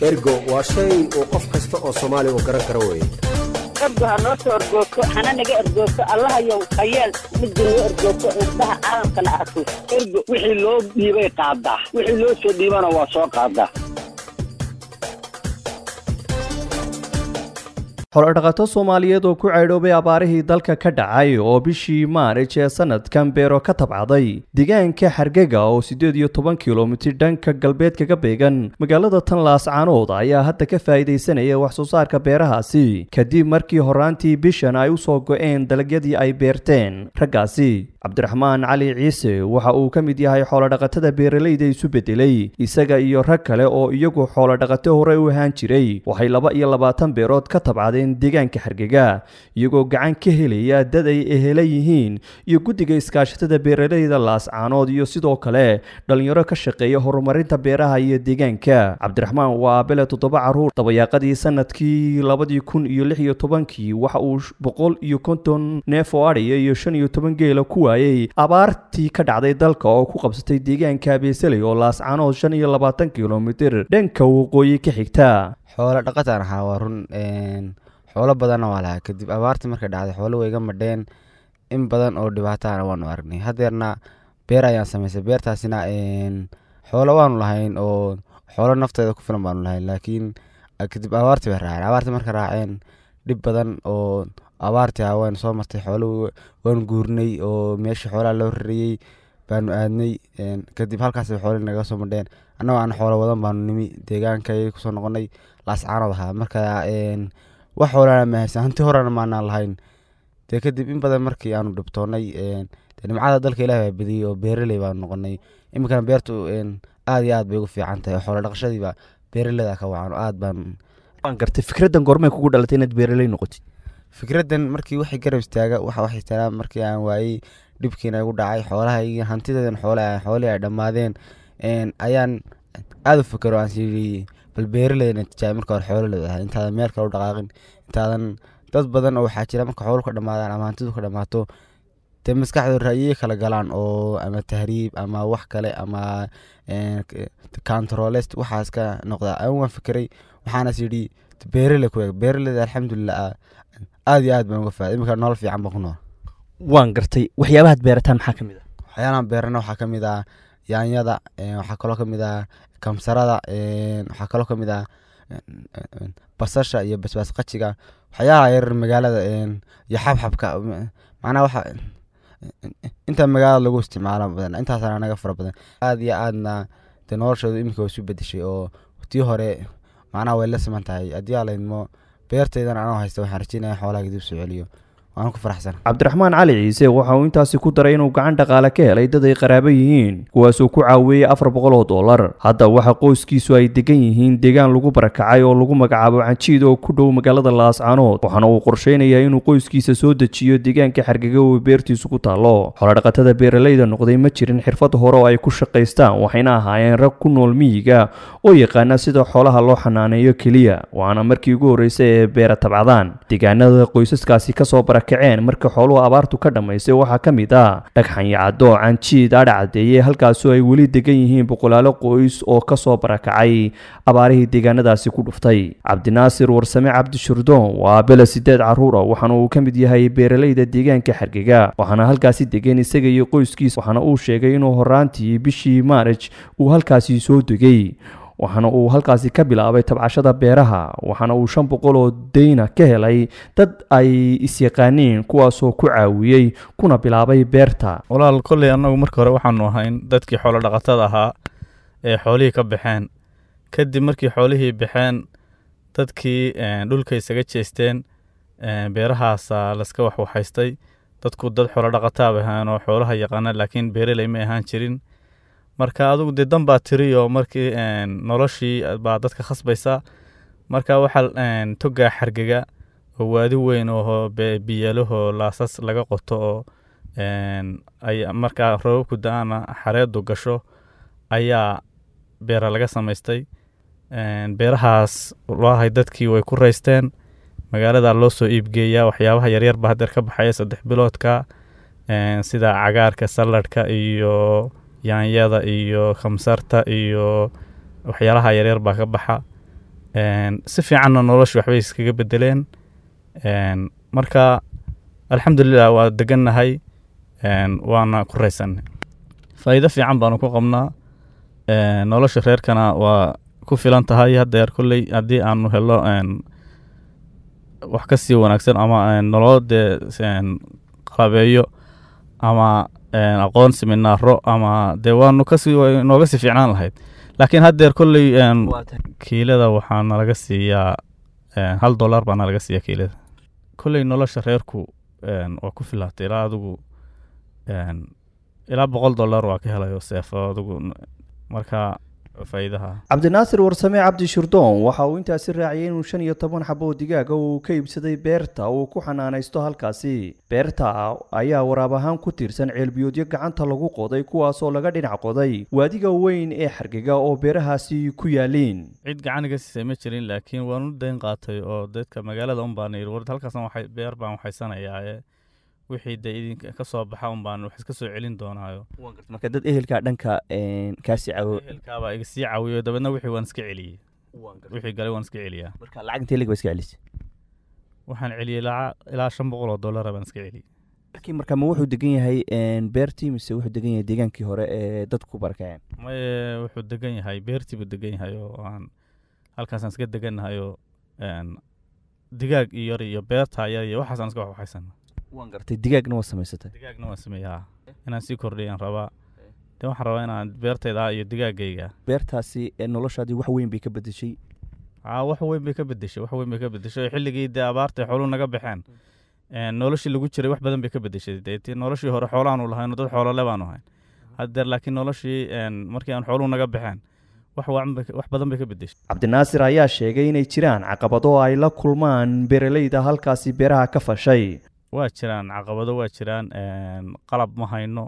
ergo waa shay uu qof kasta oo soomaali uu garan karo weye ergo ha noo soo ergoogto hana naga ergoogto allahayow hayeel midda noo ergoogto indhaha caalamkana arko ergo wixii loo dhiibay qaadaa wixii loo soo dhiibana waa soo qaadaa xoolodhaqato soomaaliyeed oo ku caydhoobay abaarihii dalka ka dhacay oo bishii maarij ee sanadkan beero ka tabcaday deegaanka xargega oo siddeed iyo toban kilomitir dhanka galbeed kaga beegan magaalada tanlaas caanood ayaa hadda ka faa'iidaysanaya wax soo saarka beerahaasi kadib markii horaantii bishan ay u soo go-een dalagyadii ay beerteen raggaasi cabdiraxmaan cali ciise waxa uu ka mid yahay xoolodhaqatada beeralayda isu bedelay isaga iyo rag kale oo iyagu xoolodhaqato hore u ahaan jiray waxay laba iyo labaatan beerood ka tabcadeen deegaanka xargega iyagoo gacan ka helaya dad ay ehela yihiin iyo guddiga iskaashatada beeralayda laascaanood iyo sidoo kale dhallinyaro ka shaqeeya horumarinta beeraha iyo deegaanka cabdiraxmaan waa abele toddoba caruur dabayaaqadii sanadkii labadii kun iyo lix iyo tobankii waxa uu boqol iyo konton neef oo adhiya iyo shan iyo toban geela ku waayey abaartii ka dhacday dalka oo ku qabsatay deegaanka abeeseley oo laascaanood shan iyo labaatan kilomitir dhanka waqooyi ka xigta xoolo dhaqataan ahaa waa run xoolo badanna waa lahaa kadib abaartii markay dhacday xoolo wayga madheen in badan oo dhibaataana waanu aragnay hadeerna beer ayaan samaysay beertaasina xoolo waanu lahayn oo xoolo nafteeda ku filan baanu lahayn laakiin kadib abaartii bay raaceen abaartii marka raaceen dhib badan oo abaartii ah waynu soo martay xoolo waanu guurnay oo meeshii xoolaha loo rarayey baanu aadnay kadib halkaas xoolii naga soo madheen annagoo aan xoolo wadan baanu nimi deegaankay kusoo noqonay laascaanood ahaa marka wax xoolana ma haysan hanti horena maanaan lahayn dee kadib in badan markii aanu dhibtoonnay nimcada dalka ilahi baa badiyey oo beeraley baanu noqonay iminkana beertu aad iyo aad bay ugu fiican tahay oo xoolo dhaqashadiiba beeraleyda ka wacan oo aad baan waan gartay fikraddan goormay kugu dhalatay inaad beeraley noqotid fikraddan markii waxay garab istaaga waxa wax istaagaa markii aan waayey dhibkiina igu dhacay xoolaha iyo hantideedan xoole xoolihii ay dhammaadeen ayaan aada u fikero aan sii bal beeraleyna tijaabay marka hore xoolo leedahay intaadan meel kale u dhaqaaqin intaadan dad badan oo waxaa jira marka xoolo ka dhamaadaan ama hantidu ka dhamaato dee maskaxdooda ra'yiye kala galaan oo ama tahriib ama wax kale ama controlest waxaas ka noqda an waan fikiray waxaanas yidhi beeraley ku eeg beeraleyda alxamdulilah aad iyo aad baan uga faaday iminka nolol fiican baan ku nool waan gartay waxyaabahaad beerataan maxaa ka mid ah waxyaalaan beerana waxaa ka mid ah yaanyada waxaa kaloo ka mid ah kamsarada waxaa kaloo ka mid ah basasha iyo basbaas qajiga waxyaalaha yarar magaalada iyo xabxabka macnaha waxa inta magaalada lagu isticmaalo badan intaasana naga fara badan aad iyo aadna dee noloshooda iminka way isu bedeshay oo tii hore macnaha way la siman tahay haddii aa laydmo beertaydan anoo haysta waxaan rajeynaya xoolaha dib soo celiyo waan ku faraxsan cabdiraxmaan cali ciise waxa uu intaasi ku daray inuu gacan dhaqaale ka helay dad ay qaraabo yihiin kuwaasuu ku caawiyey afar boqol oo dollar hadda waxa qoyskiisu ay degan yihiin deegaan lagu barakacay oo lagu magacaabo canjiid oo ku dhow magaalada laascaanood waxaana uu qorsheynayaa inuu qoyskiisa soo dejiyo deegaanka xargega oo beertiisu ku taallo xoolodhaqatada beeralayda noqday ma jirin xirfad hore oo ay ku shaqaystaan waxayna ahaayeen rag ku nool miyiga oo yaqaana sida xoolaha loo xanaaneeyo keliya waana markii ugu horreysay ee beera tabcadaan deegaanada qoysaskaasi kasoo barakaceen marka xooluhu abaartu ka dhammaysay waxaa ka mid ah dhagxanyacaddo canjiid adha caddeeye halkaasoo ay weli degan yihiin boqolaalo qoys oo kasoo barakacay abaarihii deegaanadaasi ku dhuftay cabdinaasir warsame cabdishurdoon waa bele sideed caruura waxaana uu ka mid yahay beeralayda deegaanka xargega waxaana halkaasi degan isaga iyo qoyskiisa waxaana uu sheegay inuu horaantii bishii maarij uu halkaasi soo degay waxaana uu halkaasi ka bilaabay tabcashada beeraha waxaana uu shan boqol oo deyna ka helay dad ay isyaqaaniin kuwaasoo ku caawiyey kuna bilaabay beerta walaal kolley annagu marka hore waxaanu ahayn dadkii xoolo dhaqatada ahaa ee xoolihii ka baxeen kadib markii xoolihii baxeen dadkii dhulka isaga jeesteen beerahaasa laska waxwaxaystay dadku dad xoolo dhaqataaba ahaan oo xoolaha yaqaana laakiin beeraley ma ahaan jirin marka adugu dee dan baa tiri oo markii noloshii baa dadka khasbaysa marka waxaa togaa xargega oo waadi weyn oo biyaalahoo laasas laga qoto oo ay markaa roobabku da-aana xareedu gasho ayaa beera laga samaystay beerahaas looahay dadkii way ku raysteen magaalada loo soo iibgeeyaa waxyaabaha yaryar baa hadeer ka baxaya saddex biloodka sida cagaarka saladhka iyo yaanyada iyo khamsarta iyo waxyaalaha yaryar baa ka baxa Een, si fiicanna nolosha waxbay iskaga bedeleen Een, marka alxamdulilah waa degannahay Een, waana ku raysanay faa'iido fiican baanu ku qabnaa Een, nolosha reerkana waa ku filan tahay haddeer kolley haddii aanu helo een, wax ka sii wanaagsan ama een, nolol dee een, qalabeeyo ama een, aqoon seminaaro ama dee waanu kasii waa nooga sii fiicnaan lahayd laakiin haddeer kolley een, kiilada waxaa nalaga siiyaa een, hal dollar baa nalaga siiyaa kiilada kolley nolosha reerku een, waa ku filaatay ilaa adigu een, ilaa boqol dollar waa ka helayo seefo adigu n- marka faa'iidaha cabdinaasir warsame cabdi shirdoon waxa uu intaasi raaciyay inuu shan iyo toban xabo oo digaaga uu ka iibsaday beerta uu ku xanaanaysto halkaasi beerta ayaa waraab ahaan ku tiirsan ceelbiyoodyo gacanta lagu qoday kuwaasoo laga dhinac qoday waadiga weyn ee xargega oo beerahaasi ku yaaliin cid gacan iga siisay ma jirin laakiin waan u dayn qaatay oo dadka magaalada un baan yidhi war halkaasna waxay beer baan waxaysanayaa ee wixii dee idinka ka soo baxa un baan wax iska soo celin doonaayo marka dad ehelka dhanka kaasi caawo ehelkaabaa iga sii caawiyo dabeedna wixii waan iska celiyey wixii galay waan iska celiyaa marka lacag intee lig ba iska celisay waxaan celiyey ilaa ilaa shan boqol oo dollara baan iska celiyey laakiin marka ma wuxuu degan yahay beertii mise wuxuu degan yahay deegaankii hore ee dadku barakaceen maye wuxuu degan yahay beertii buu degan yahay oo aan halkaasaan iska degannahay oo een, digaag iyo yar iyo beerta yar iyo waxaasaan iska waxwaxaysana waan gartay digaagna waa samaysatay digaagna waan sameeyaa inaan sii kordhiyaan rabaa de waxaan rabaa inaan beertayda iyo digaagayga beertaasi ee noloshaadii wax weyn bay ka bedeshay aa wax weyn bay ka bedeshay wax weyn bay ka bedeshay xilligii dee abaarta xooluhu naga baxeen een, noloshii lagu jiray wax badan bay ka bedeshay dee tii noloshii hore xoolaanu lahayno dad xoolole baanu ahayn haddeer laakiin noloshii een, markii aan xooluhu naga baxeen wax wacan bay ka- wax badan bay ka bedeshay cabdinaasir ayaa sheegay inay jiraan caqabado ay la kulmaan beeraleyda halkaasi beeraha ka fashay waa jiraan caqabado waa jiraan een, qalab ma hayno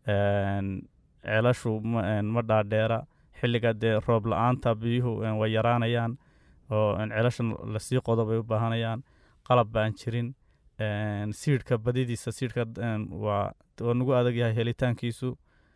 een, ceelashu ma een, ma dhaadheera xilliga dee roob la-aanta biyuhu een, way yaraanayaan oo een, ceelashan lasii qodo bay u baahanayaan qalab baan jirin een, siidhka badidiisa siidhka een, waa waa nagu adag yahay helitaankiisu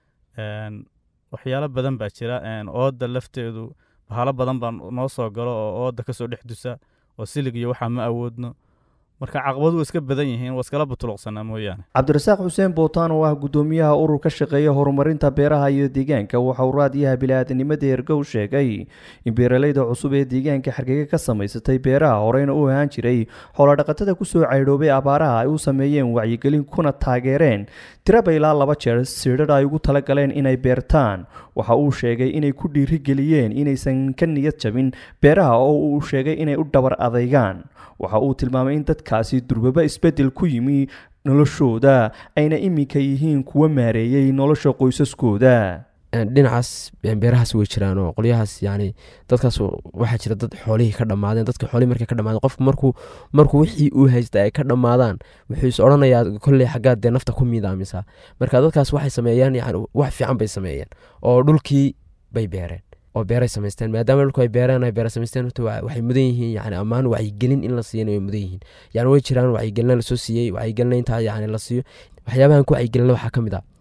een, waxyaalo badan baa jira een, ooda lafteedu bahalo badan baa noo soo galo oo ooda kasoo dhex dusa oo silig iyo waxaa ma awoodno marka caqabadu waa iska badan yihiin waa iskala butuluqsanaa mooyaane cabdirasaaq xuseen bootaan oo ah guddoomiyaha urur ka shaqeeya horumarinta beeraha iyo deegaanka waxa uu raadiyaha bili-aadanimada ergow sheegay in beeraleyda cusub ee deegaanka xargega ka samaysatay beeraha horeyna u ahaan jiray xoolodhaqatada kusoo caydhoobay abaaraha ay u sameeyeen wacyigelin kuna taageereen tiraba ilaa laba jeer siidhadh ay ugu talagaleen inay beertaan waxa uu sheegay inay ku dhiirigeliyeen inaysan ka niyad jabin beeraha oo uu sheegay inay u dhabar adaygaan waxa uu tilmaamay in dadkaasi durbaba isbeddel ku yimi noloshooda ayna iminka yihiin kuwa maareeyey nolosha qoysaskooda dhinacaas beerahaas way jiraan oo qolyahaas yani dadkaas waxaa jira dad xoolihii ka dhammaadeen dadka xoolihii markay ka dhamaadeen qofku markuu markuu wixii uu haysta ay ka dhammaadaan wuxuu is odhanayaa kolley xaggaad dee nafta ku miidaamisa marka dadkaas waxay sameeyaan yani wax fiican bay sameeyeen oo dhulkii bay beereen oo beeray samaysteen maadaama dhulku ay beereen ay beera samaysteen horta waxay mudan yihiin yani ammaan wacyigelin in la siiyana way mudan yihiin yani way jiraan wacyigelina lasoo siiyey wacyigelina intaa yani la siiyo waxyaabahan ku wacyigelina waxaa ka mid ah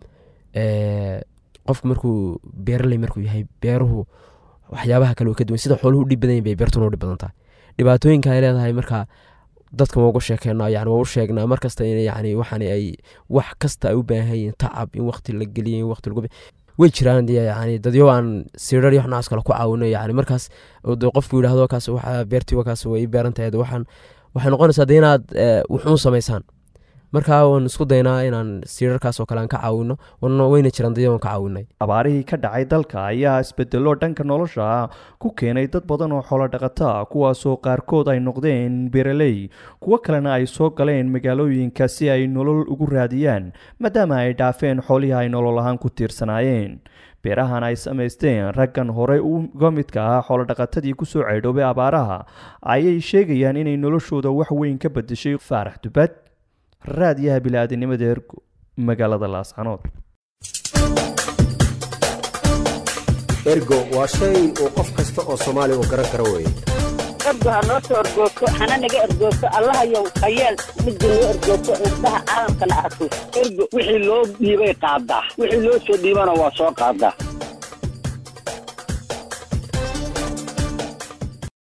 qofku markuu beeraley markuu yahay beeruhu waxyaabaha kale ka duwan sida xooluhu udhib badan bay beertuna udhib badan tahay dhibaatooyinka ay leedahay marka dadka waa uga sheekeynaa yani waa u sheegnaa markasta in yani waxaan ay wax kasta ay u baahan yihiin tacab in waqti la geliyo in waqti lagu way jiraan yani dadyo aan sirar iyo noocaas kale ku caawino yani markaas qofku yidhahdo kaas waxa beertii wakaas way beeran tahay waxaan waxay noqonaysaa de inaad wuxuun samaysaan markaa waan isku daynaa inaan siirarkaas oo kale aan ka caawino wayna jiraan dadyo aan ka caawinay abaarihii ka dhacay dalka ayaa isbedelo dhanka nolosha ku keenay dad badan oo xoolo dhaqata kuwaasoo qaarkood ay noqdeen beeraley kuwo kalena ay soo galeen magaalooyinka si ay nolol ugu raadiyaan maadaama ay dhaafeen xoolihii ay nolol ahaan ku tiirsanaayeen beerahan ay samaysteen raggan horey uga midka ah xoolodhaqatadii kusoo caydhoobay abaaraha ayay sheegayaan inay noloshooda wax weyn ka bedeshay faarax dubad raadiyaha bili-aadanimada ergo magaalada laascanood ergo waa shay uu qof kasta oo soomaali u garan karo weeye ergo ha noo soo ergoogto hana naga ergoogto allahayow hayeel midda noo ergoogto indhaha caalamkana arko ergo wixii loo dhiibay qaadaa wixii loo soo dhiibana waa soo qaadaa